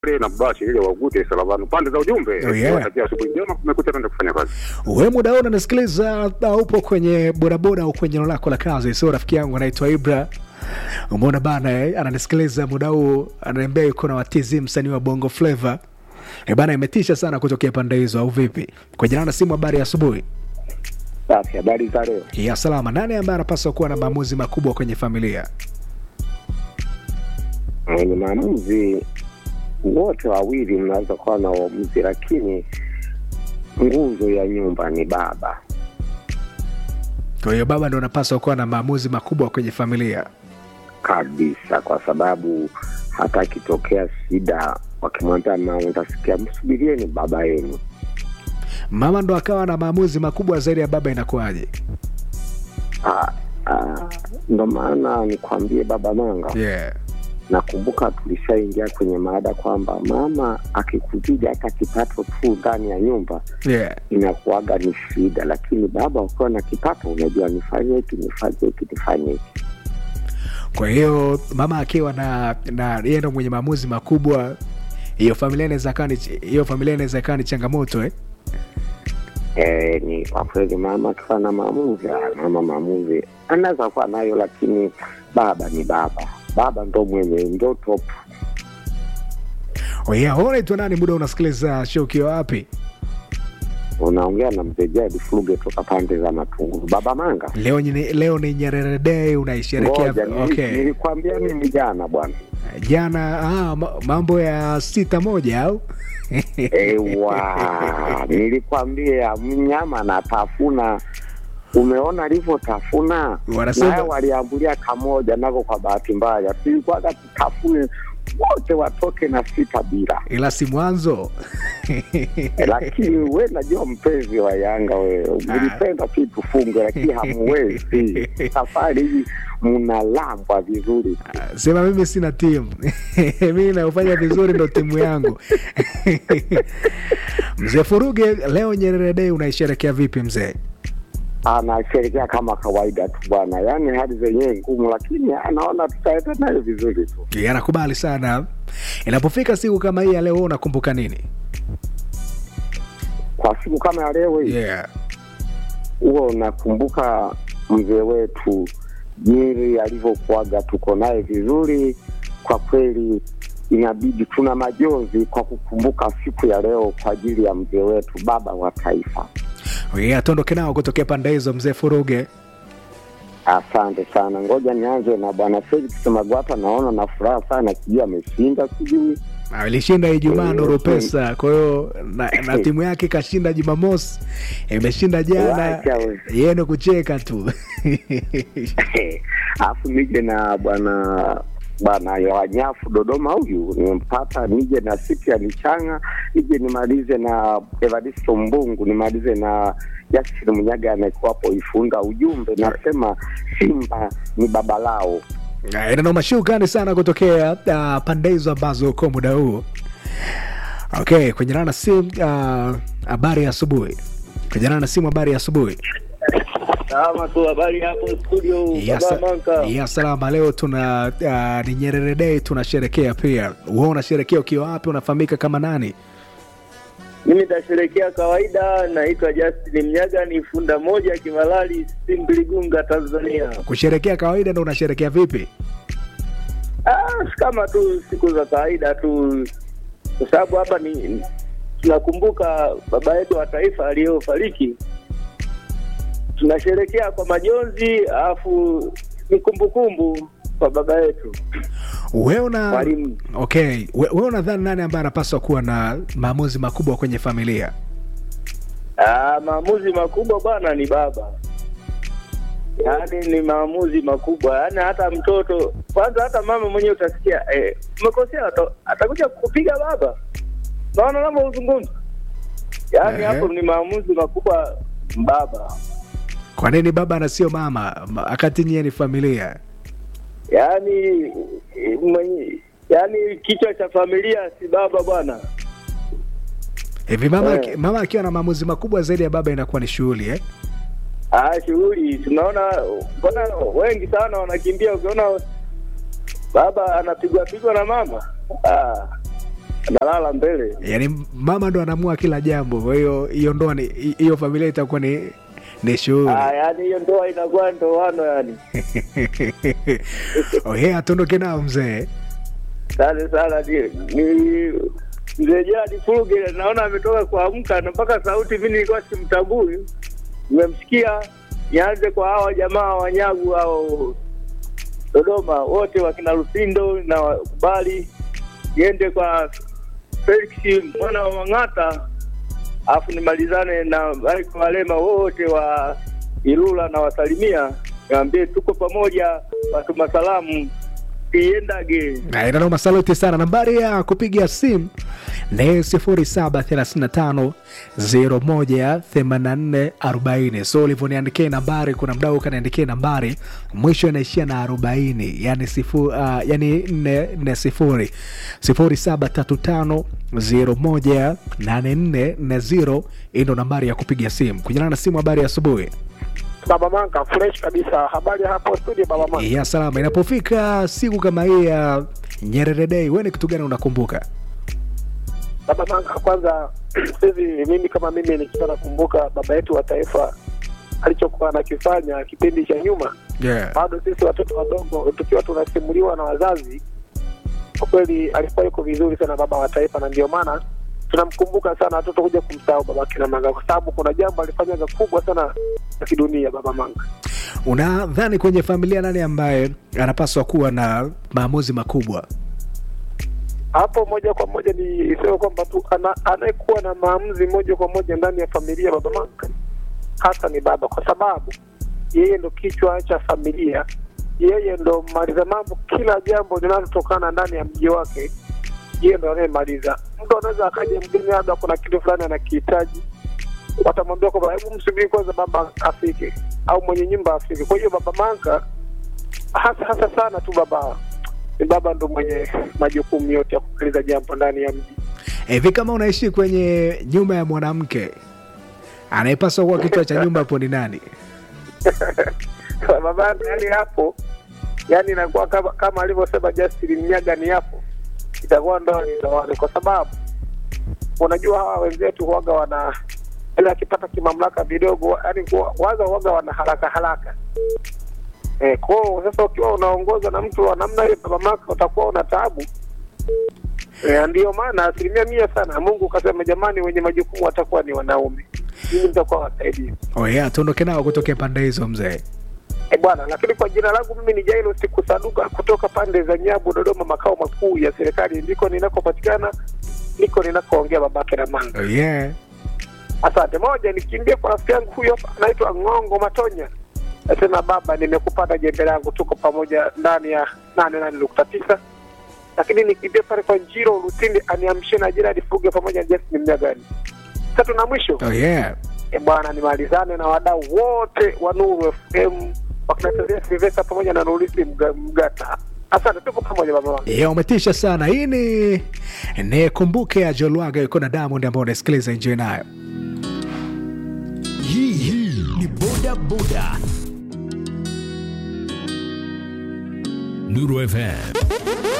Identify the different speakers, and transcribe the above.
Speaker 1: Ule na basi ile wagute salabanu pande za ujumbe.
Speaker 2: Oh, yeah.
Speaker 1: Watakia asubuhi njema kumekucha kwenda kufanya kazi.
Speaker 2: we muda huu unanisikiliza na upo kwenye bodaboda au kwenye eneo lako la kazi sio rafiki yangu anaitwa ibra umeona bana eh, ananisikiliza muda huu ananiambia yuko na watizi msanii wa bongo flava e bana imetisha sana kutokea pande hizo au vipi kwa jina na simu habari ya asubuhi
Speaker 3: Safi, habari za leo.
Speaker 2: ya salama nani ambaye anapaswa kuwa na maamuzi makubwa kwenye familia
Speaker 3: Wenye maamuzi wote wawili mnaweza kuwa na uamuzi, lakini nguzo ya nyumba ni baba.
Speaker 2: kwa hiyo baba ndo anapaswa kuwa na maamuzi makubwa kwenye familia
Speaker 3: kabisa, kwa sababu hata akitokea shida, wakimwambia mama, utasikia msubirieni baba yenu.
Speaker 2: mama ndo akawa na maamuzi makubwa zaidi ya baba inakuwaje
Speaker 3: Ah, ah, Ndo maana nikwambie baba Manga,
Speaker 2: yeah.
Speaker 3: nakumbuka tulishaingia kwenye maada kwamba mama akikuzidi hata kipato tu ndani ya nyumba
Speaker 2: Yeah.
Speaker 3: inakuaga ni shida, lakini baba ukiwa na kipato unajua nifanye hiki nifanye hiki nifanye hiki.
Speaker 2: kwa hiyo mama akiwa na na yeye ndo mwenye maamuzi makubwa hiyo familia inaweza kaa ni hiyo familia inaweza kaa ni changamoto eh?
Speaker 3: E, ni kwa kweli mama akiwa na maamuzi, ah, mama maamuzi anaweza kuwa nayo, lakini baba ni baba, baba ndo mwenye ndo top.
Speaker 2: Oh yeah, wewe unaitwa nani muda unasikiliza show ukiwa wapi
Speaker 3: Unaongea na mzee Jadi Fluge toka pande za Matunguru. Baba Manga,
Speaker 2: leo ni, leo ni Nyerere Day unaisherekea
Speaker 3: ngoja nili-
Speaker 2: okay.
Speaker 3: nilikwambia mimi jana bwana
Speaker 2: jana ah, ma- mambo ya sita moja au
Speaker 3: Ewa, nilikwambia mnyama anatafuna. Umeona alivyotafuna,
Speaker 2: Wanasema-
Speaker 3: naye waliambulia kamoja nako. Kwa bahati mbaya tulikuwaga tutafune wote watoke na sita bila
Speaker 2: ila si mwanzo
Speaker 3: lakini we najua mpenzi wa Yanga wewe mlipenda tu tufunge, lakini hamuwezi. Safari hii mnalambwa vizuri tu.
Speaker 2: sema mimi sina timu mimi naofanya vizuri ndo timu yangu mzee furuge leo Nyerere Day unaisherekea vipi mzee
Speaker 3: anasherekea kama kawaida tu bwana, yaani hali zenyewe ngumu, lakini anaona tutaenda nayo vizuri tu.
Speaker 2: Yeah, anakubali sana inapofika siku kama hii ya leo wewe unakumbuka nini
Speaker 3: Kwa siku kama ya leo hii
Speaker 2: yeah.
Speaker 3: huo unakumbuka mzee wetu Nyeri alivyokuaga, tuko naye vizuri kwa kweli. Inabidi tuna majonzi kwa kukumbuka siku ya leo kwa ajili ya mzee wetu, baba wa taifa.
Speaker 2: Yeah, tuondoke nao kutokea pande hizo mzee furuge
Speaker 3: Asante sana, ngoja nianze na bwana Felix Magwata. Naona na furaha sana, sijui ameshinda, sijui
Speaker 2: Ah, ilishinda Ijumaa
Speaker 3: Eh,
Speaker 2: Nuru
Speaker 3: eh.
Speaker 2: Pesa, kwa hiyo na, na timu yake ikashinda Jumamosi, imeshinda jana,
Speaker 3: Wacha we.
Speaker 2: yeye ni kucheka tu
Speaker 3: alafu nije na bwana bwana ya wanyafu Dodoma, huyu nimempata, nije na Sipia Lichanga, nije nimalize na Evaristo Mbungu, nimalize na Jasiri Munyaga anayekuwapo Ifunda. Ujumbe nasema Simba ni baba lao.
Speaker 2: Ah, inanoma shukrani sana kutokea uh, pande hizo ambazo uko muda huu okay kwenye nana simu ah, habari ya asubuhi kwenye nana simu habari ya asubuhi
Speaker 4: Salama tu, habari hapo studio
Speaker 2: ya,
Speaker 4: Baba
Speaker 2: sa-
Speaker 4: Manka.
Speaker 2: ya salama leo tuna uh, ni Nyerere Day tunasherekea pia wewe unasherekea ukiwa wapi unafahamika kama nani
Speaker 4: Mimi nitasherekea kawaida, naitwa Justin Mnyaga, ni funda moja Kimalali, Simbiligunga, Tanzania.
Speaker 2: kusherekea kawaida ndo unasherekea vipi
Speaker 4: Ah, si kama tu siku za kawaida tu, kwa sababu hapa ni tunakumbuka baba yetu wa taifa aliyofariki, tunasherekea kwa majonzi, alafu ni kumbukumbu kwa baba yetu
Speaker 2: wewe una
Speaker 4: mwalimu.
Speaker 2: okay we- wewe unadhani nani ambaye anapaswa kuwa na maamuzi makubwa kwenye familia
Speaker 4: Ah, maamuzi makubwa bwana ni baba, yaani ni maamuzi makubwa, yaani hata mtoto kwanza, hata mama mwenyewe utasikia eh, umekosea, ata- atakuja kupiga baba. Naona unavyozungumza, yaani
Speaker 2: Ehe.
Speaker 4: hapo ni maamuzi makubwa baba,
Speaker 2: kwa nini baba na sio mama Ma- wakati nyie ni familia
Speaker 4: yaani eh, mwenye yaani kichwa cha familia si baba bwana.
Speaker 2: hivi mama,
Speaker 4: Eh.
Speaker 2: aki- mama akiwa na maamuzi makubwa zaidi ya baba inakuwa ni shughuli eh?
Speaker 4: Ah, shughuli tunaona, mbona wengi sana wanakimbia, ukiona baba anapigwa pigwa na mama ah. nalala mbele.
Speaker 2: yaani mama ndo anaamua kila jambo kwa hiyo hiyo ndoa ni hiyo familia itakuwa ni ni shughuli
Speaker 4: Ah, yaani hiyo ndoa inakuwa ndoano yani.
Speaker 2: oye atondoke nao mzee
Speaker 4: Asante sana ni, ni mzee Jadi Furuge, naona ametoka kuamka na mpaka sauti mimi nilikuwa simtambui. Nimemsikia, nianze kwa hawa jamaa wanyagu au Dodoma wote wakina Lusindo na wakubali, niende kwa Felix mwana wa Mang'ata, alafu nimalizane na Michael Walema wote wa Ilula na wasalimia, niambie tuko pamoja, watuma salamu iendage
Speaker 2: inanoma saluti sana nambari ya kupiga simu ni 0736018440 so ulivyoniandikia nambari kuna mdau ukaniandikia nambari mwisho inaishia na 40 yani sifu, uh, yani 440 0735018440 hii ndo nambari ya kupiga simu kunyana na simu habari ya asubuhi
Speaker 5: Baba Manka, fresh kabisa. Habari hapo studio, Baba Manka.
Speaker 2: ya salama inapofika siku kama hii ya nyerere dei we ni kitu gani unakumbuka
Speaker 5: Baba Manka, kwanza hivi mimi kama mimi nikiwa nakumbuka baba yetu wa taifa alichokuwa anakifanya kipindi cha nyuma,
Speaker 2: yeah.
Speaker 5: bado sisi watoto wadogo tukiwa tunasimuliwa na wazazi, kwa kweli alikuwa yuko vizuri sana baba wa taifa, na ndio maana tunamkumbuka sana, watoto kuja kumsahau baba kina Manga, kwa sababu kuna jambo alifanyaga kubwa sana la kidunia, Baba Manga.
Speaker 2: unadhani kwenye familia nani ambaye anapaswa kuwa na maamuzi makubwa
Speaker 5: hapo moja kwa moja ni sema kwamba tu ana- anayekuwa na maamuzi moja kwa moja ndani ya familia baba Manka hasa ni baba, kwa sababu yeye ndo kichwa cha familia, yeye ndo mmaliza mambo. Kila jambo linalotokana ndani ya mji wake, yeye ndo anayemaliza. Mtu anaweza akaja mgeni, labda kuna kitu fulani anakihitaji, watamwambia kwamba hebu msubiri kwanza baba afike, au mwenye nyumba afike. Kwa hiyo baba Manka hasa hasa sana tu baba ni baba ndo mwenye majukumu yote ya kusikiliza jambo ndani ya mji.
Speaker 2: hivi kama unaishi kwenye nyumba ya mwanamke anayepaswa kuwa kichwa cha nyumba hapo ni nani
Speaker 5: baba yani hapo yani inakuwa kama, kama alivyosema Justin Mnyaga ni hapo itakuwa ndo ni zawadi, kwa sababu unajua hawa wenzetu huwaga wana yani akipata kimamlaka vidogo yani waza huwaga wana haraka haraka eh, kwao sasa ukiwa unaongozwa na mtu wa namna hiyo baba maka utakuwa una taabu eh, ndiyo maana asilimia mia sana Mungu kasema jamani, wenye majukumu watakuwa ni wanaume, mimi nitakuwa wasaidia
Speaker 2: oh yeah, tuondoke nao kutokea pande hizo mzee
Speaker 5: E bwana, lakini kwa jina langu mimi ni Jairo Sikusaduka kutoka pande za Nyabu, Dodoma, makao makuu ya serikali, ndiko ninakopatikana, ndiko ninakoongea babake na manga.
Speaker 2: oh yeah.
Speaker 5: Asante. Moja, nikimbia kwa rafiki yangu huyo hapa anaitwa Ng'ongo Matonya, nasema baba, nimekupata jembe langu, tuko pamoja ndani ya nane nane nukta tisa. Lakini nikimbia pale kwa Njiro Lutindi aniamshie na Jeradi Fuge pamoja na Justin Mnyagani. Tatu na mwisho
Speaker 2: Oh yeah.
Speaker 5: e bwana, nimalizane na wadau wote wa Nuru FM wakinatazia Silvesta pamoja na Nurisi Mga- Mgata. Asante, tuko pamoja baba wangu.
Speaker 2: Yeah, umetisha sana hii ni nikumbuke ya jolwaga yuko na diamond ambao unasikiliza enjoy nayo
Speaker 6: Hii hii ni boda boda. Nuru FM